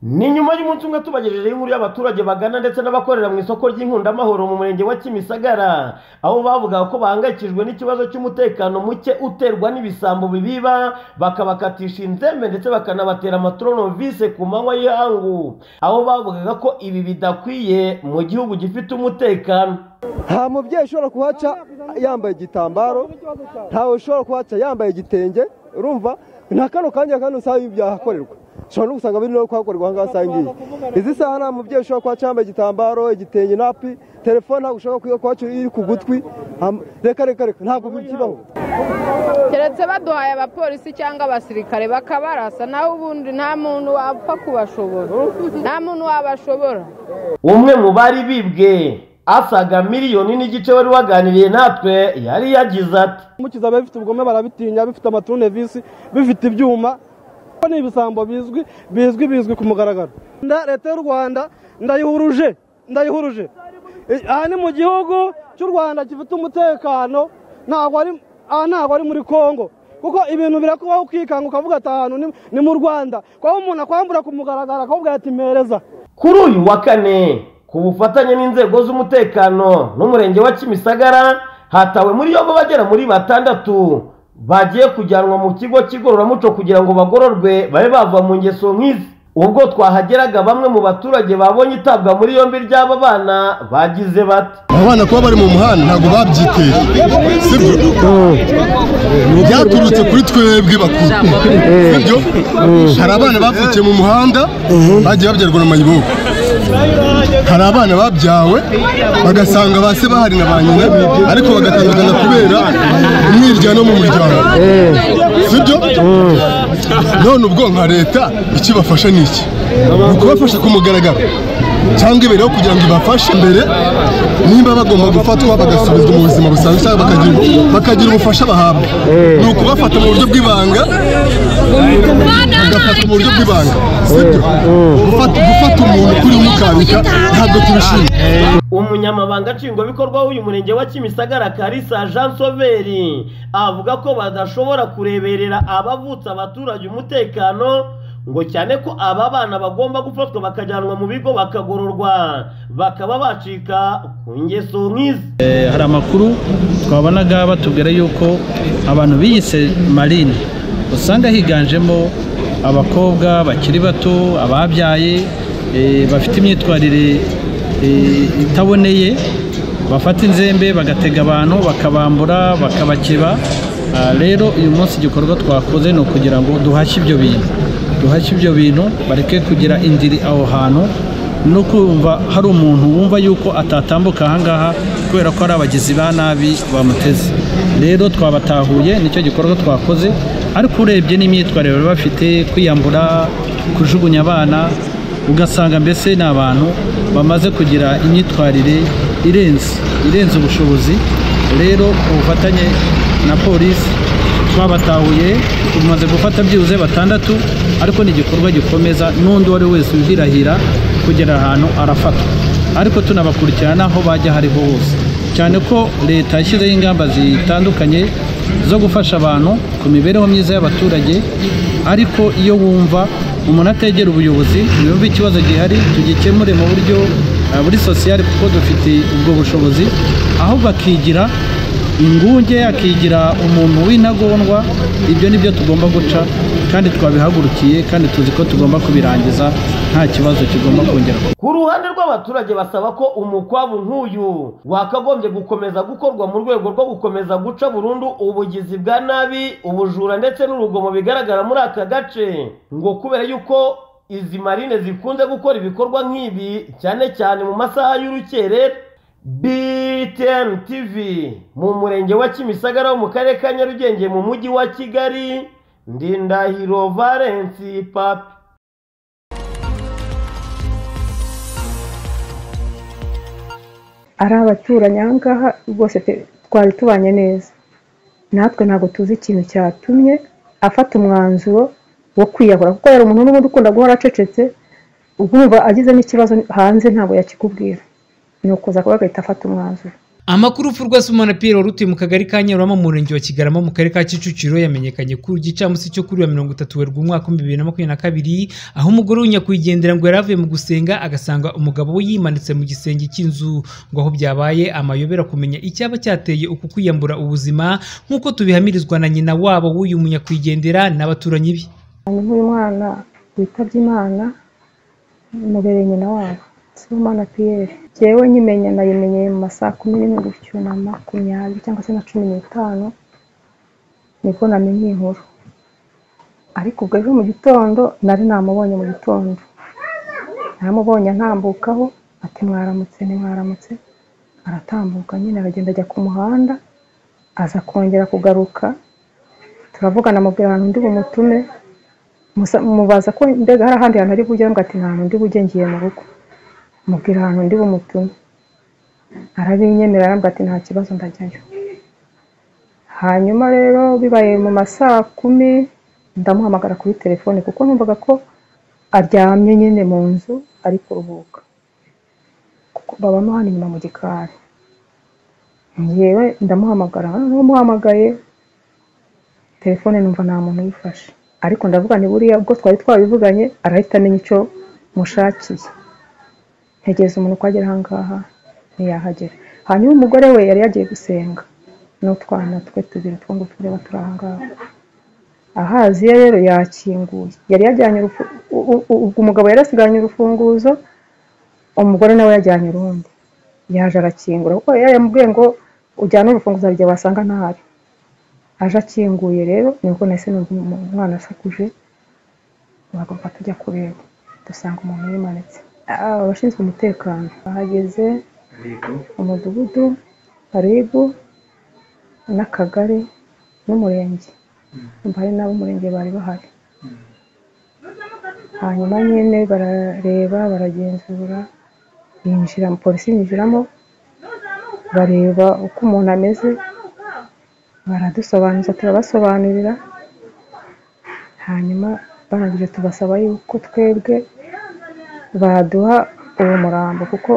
ni nyuma y'umunsi umwe tubagejejeho inkuru y'abaturage bagana ndetse n'abakorera mu isoko ry'inkundamahoro mu murenge wa kimisagara aho bavugaga ko bahangayikijwe n'ikibazo cy'umutekano muke uterwa n'ibisambo bibiba bakabakatisha inzembe ndetse bakanabatera amatronovise ku manywa y'ihangu aho bavugaga ko ibi bidakwiye mu gihugu gifite umutekano nta mubyeyi ushobora kuhaca yambaye igitambaro ntawe ushobora kuhaca yambaye igitenge urumva nta kano kanya kandi usanga ibi byahakorerwa ushobora no gusanga biri no kuhakorerwa ahangaha usanga iyi izi saha nta mubyeyi ushobora kuhaca yambaye igitambaro igitenge napi telefone ntabwo ushobora kuhaca iri ku gutwi reka reka reka ntabwo bikibaho keretse baduhaye abapolisi cyangwa abasirikare bakabarasa nawe ubundi nta muntu wapfa kubashobora nta muntu wabashobora umwe mu bari bibwe asaga miliyoni n'igice wari waganiriye natwe yari yagize ati mukiza biba bifite ubugome barabitinya bifite amaturunevisi bifite ibyuma ko ni ibisambo bizwi bizwi bizwi ku mugaragaro leta y'u rwanda ndayihuruje ndayihuruje aha ni mu gihugu cy'u rwanda gifite umutekano ntabwo ari aha ntabwo ari muri congo kuko ibintu birakubaho ukikanga ukavuga ati ahantu ni mu rwanda kuko umuntu akwambura ku mugaragaro akavuga ati mpereza kuri uyu wa kane ku bufatanye n'inzego z'umutekano n'umurenge wa kimisagara hatawe muri yombi bagera muri batandatu bagiye kujyanwa mu kigo cy'igororamuco kugira ngo bagororwe babe bava mu ngeso nk'izi ubwo twahageraga bamwe mu baturage babonye itabwa muri yombi ry'aba bana bagize bati abana kuba bari mu muhanda ntabwo babyiteye sibyo byaturutse kuri twebwe bakuru sibyo hari abana bavukiye mu muhanda bagiye babyarwa na mayibobo hari abana babyawe bagasanga ba se bahari na ba nyina ariko bagatandukana kubera umwiryano mu muryango sibyo none ubwo nka leta ikibafasha ni iki ni ukubafasha ku mugaragaro cyangwa ibereho kugira ngo ibafashe mbere nimba bagomba gufatwa bagasubizwa mu buzima busanzwe cyangwa bakagira ubufasha bahabwa ni ukubafata mu buryo bw'ibanga bagafata mu buryo bw'ibanga sibyo gufata umuntu kuri umukambika ntabwo tubishimye umunyamabanga nshingwabikorwa w'uyu murenge wa kimisagara karisa jean soveri avuga ko badashobora kureberera abavutse abaturage umutekano ngo cyane ko aba bana bagomba gufatwa bakajyanwa mu bigo bakagororwa bakaba bacika ku ngeso nk'izi hari amakuru twabonaga batubwira yuko abantu biyise marine usanga higanjemo abakobwa bakiri bato ababyaye bafite imyitwarire itaboneye bafata inzembe bagatega abantu bakabambura bakabakeba rero uyu munsi igikorwa twakoze ni ukugira ngo duhashye ibyo bintu duhashye ibyo bintu bareke kugira indiri aho hantu no kumva hari umuntu wumva yuko atatambuka ahangaha kubera ko ari abagizi ba nabi bamuteze rero twabatahuye nicyo gikorwa twakoze ariko urebye n'imyitwarire bari bafite kwiyambura kujugunya abana ugasanga mbese ni abantu bamaze kugira imyitwarire irenze irenze ubushobozi rero ubufatanye na polisi twabatahuye tumaze gufata byibuze batandatu ariko ni igikorwa gikomeza n'undi uwo ari wese wihirahira kugera ahantu arafatwa ariko tunabakurikirana aho bajya hariho hose cyane ko leta yashyizeho ingamba zitandukanye zo gufasha abantu ku mibereho myiza y'abaturage ariko iyo wumva umuntu ategera ubuyobozi yumva ikibazo gihari tugikemure mu buryo buri sosiyali kuko dufite ubwo bushobozi aho bakigira ingunge akigira umuntu w'intagondwa ibyo ni byo tugomba guca kandi twabihagurukiye kandi tuzi ko tugomba kubirangiza nta kibazo kigomba kongera ku ruhande rw'abaturage basaba ko umukwabu nk'uyu wakagombye gukomeza gukorwa mu rwego rwo gukomeza guca burundu ubugizi bwa nabi ubujura ndetse n'urugomo bigaragara muri aka gace ngo kubera yuko izi marine zikunze gukora ibikorwa nk'ibi cyane cyane mu masaha y'urukerera BTN TV mu murenge wa Kimisagara wo mu karere ka Nyarugenge mu mujyi wa Kigali Ndindahiro Valence Papi ari abaturanyi aha ngaha rwose twari tubanye neza natwe ntabwo tuzi ikintu cyatumye afata umwanzuro wo kwiyahura kuko yari umuntu n'ubundi ukunda guhora acecetse ubwumva agize n'ikibazo hanze ntabwo yakikubwira ni ukuza kuba agahita afata umwanzuro amakuru urupfu rwa sumana piyero rutuye mu kagari ka nyarurama mu murenge wa kigarama mu karere ka kicukiro yamenyekanye ku gicamunsi cyo kuri wa mirongo itatu werurwe umwaka w'ibihumbi bibiri na makumyabiri na kabiri aho umugore w'inyakwigendera ngo yari avuye mu gusenga agasanga umugabo we yimanitse mu gisenge cy'inzu ngo aho byabaye amayobera kumenya icyaba cyateye uku kwiyambura ubuzima nk'uko tubihamirizwa na nyina wabo w'uyu munyakwigendera n'abaturanyi be hanyuma uyu mwana witabye imana mubereye nyina wabo sibomana piyeri njyewe nyimenya nayimenyeye mu masaha kumi n'imwe gutyo na makumyabiri cyangwa se na cumi n'itanu nibwo namenye iyi nkuru ariko ubwo ejo mu gitondo nari namubonye mu gitondo naramubonye antambukaho ati mwaramutse ntimwaramutse aratambuka nyine aragenda ajya ku muhanda aza kongera kugaruka turavugana amubwira ahantu undi bumutume musa- mubaza ko mbega hari ahandi hantu ari bujye ngo ati nta hantu ndi bujye ngiye mu rugo mubwira ahantu ndi bumutume arabinyemera arambwira ati nta kibazo ndajyayo hanyuma rero bibaye mu masaha kumi ndamuhamagara kuri telefone kuko numvaga ko aryamye nyine mu nzu ari kuruhuka kuko babamo hano inyuma mu gikari yewe ndamuhamagara n'umuhamagaye telefone numva nta muntu uyifashe ariko ndavuga ni buriya ubwo twari twabivuganye arahita amenya icyo mushakiye ntegereza umuntu ko agera aha ngaha ntiyahagera hanyuma umugore we yari yagiye gusenga n'utwana twe tubiri two ngo tureba turi aha ngaha ahaziye rero yakinguye yari yajyanye urufu- u- u- u- ubwo umugabo yari asigaranye urufunguzo umugore nawe yajyanye urundi yaje arakingura kuko yari yamubwiye ngo ujyane urufunguzo igihe wasanga ntahari aje akinguye rero nibwo nahise numva umu- umwana asakuje bagomba tujya kureba dusanga umuntu yimanitse Ah, abashinzwe umutekano bahageze umudugudu karibu n'akagari n'umurenge Umva hari n'abo umurenge bari bahari hanyuma nyine barareba baragenzura yinjira polisi yinjiramo bareba uko umuntu ameze baradusobanuza turabasobanurira hanyuma barangije tubasaba yuko twebwe baduha uwo murambo kuko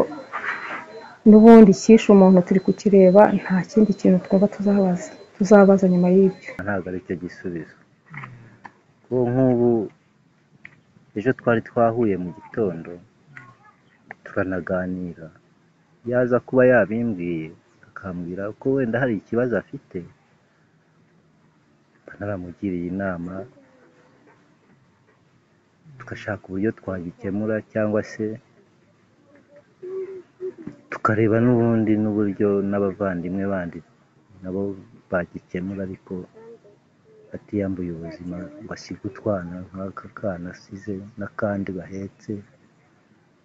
n'ubundi icyishe umuntu turi kukireba nta kindi kintu twumva tuzabaza tuzabaza nyuma y'ibyo ntabwo ari cyo gisubizo kuko nk'ubu ejo twari twahuye mu gitondo turanaganira yaza kuba yabimbwiye akambwira ko wenda hari ikibazo afite mba naramugiriye inama tugashaka uburyo twagikemura cyangwa se tukareba n'ubundi n'uburyo n'abavandimwe bandi nabo bagikemura ariko atiyambuye ubuzima ngo asige utwana nk'aka kana asize n'akandi bahetse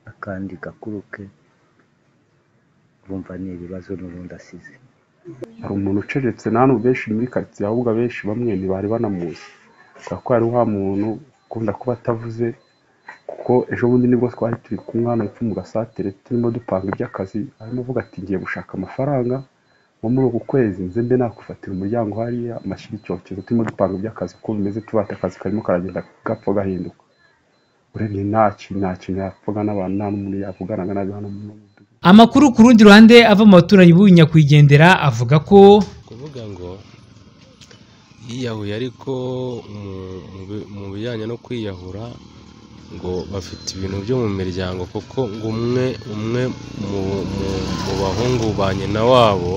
n'akandi gakuru ke urumva ni ibibazo n'ubundi asize hari umuntu ucecetse na hano benshi muri karitsiye ahubwo abenshi bamwe ntibari banamuzi kubera ko hari wa muntu ukunda kuba atavuze kuko ejo bundi nibwo twari turi kumwe hano hepfo mu gasatere turimo dupanga iby'akazi arimo avuga ati ngiye gushaka amafaranga nko muri uku kwezi nze mbe nakufatira umuryango hariya amashyira icyokezo turimo dupanga iby'akazi uko bimeze tubata akazi karimo karagenda gapfa gahinduka urebye nta kintu nta kintu yapfaga n'abantu nta n'umuntu yavuganaga nabi hano mu mudugudu amakuru ku rundi ruhande ava mu baturanyi b'uyu nyakwigendera avuga ko kuvuga ngo yiyahuye ariko mu- mu bi- mu bijyanye no kwiyahura ngo bafite ibintu byo mu miryango kuko ngo umwe umwe mu mu- mu bahungu ba nyina wabo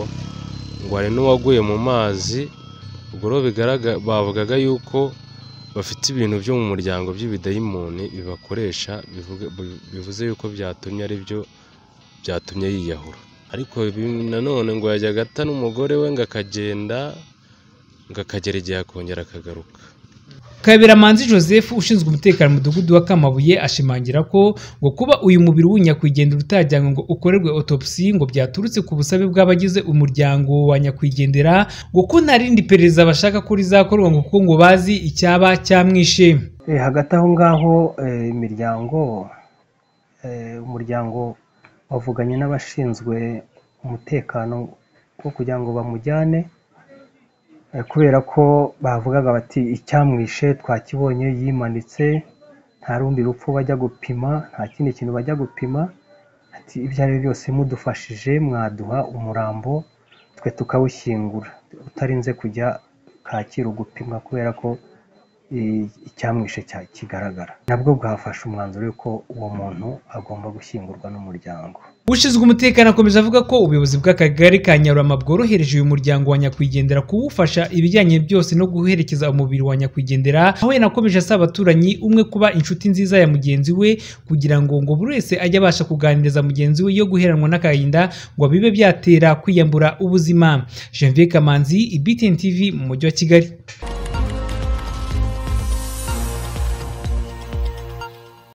ngo hari n'uwaguye mu mazi ubwo rero bigaragara bavugaga yuko bafite ibintu byo mu muryango by'ibidayimoni bibakoresha bivuga- bi- bivuze yuko byatumye ari byo byatumye yiyahura ariko ibi nanone ngo yajyaga ata n'umugore we ngo akagenda ngo akagera igihe akongera akagaruka Kabiramanzi Joseph ushinzwe umutekano mu mudugudu wa Kamabuye ashimangira ko ngo kuba uyu mubiri w'unyakwigendera utajyanwe ngo ukorerwe autopsy ngo byaturutse ku busabe bw'abagize umuryango wa nyakwigendera ngo ko nta rindi perereza bashaka ko rizakorwa ngo kuko ngo bazi icyaba cyamwishe Eh, hagati aho ngaho eh, imiryango eh, umuryango wavuganye n'abashinzwe umutekano wo kugira ngo bamujyane eh, kubera ko bavugaga bati icyamwishe twakibonye yimanitse nta rundi rupfu bajya gupima nta kindi kintu bajya gupima ati ibyo ari byo byose mudufashije mwaduha umurambo twe tukawushyingura utarinze kujya kacyiru gupimwa kubera ko eh, icyamwishe cya- kigaragara nabwo bwafashe umwanzuro yuko uwo muntu agomba gushyingurwa n'umuryango ushinzwe umutekano akomeza avuga ko ubuyobozi bw'akagari ka nyarurama bworohereje uyu muryango wa nyakwigendera kuwufasha ibijyanye byose no guherekeza umubiri wa nyakwigendera aho yanakomeje asaba abaturanyi umwe kuba inshuti nziza ya mugenzi we kugira ngo ngo buri wese ajye abasha kuganiriza mugenzi we yo guheranwa n'agahinda ngo bibe byatera kwiyambura ubuzima Janvier Kamanzi, IBTN TV mu mujyi wa Kigali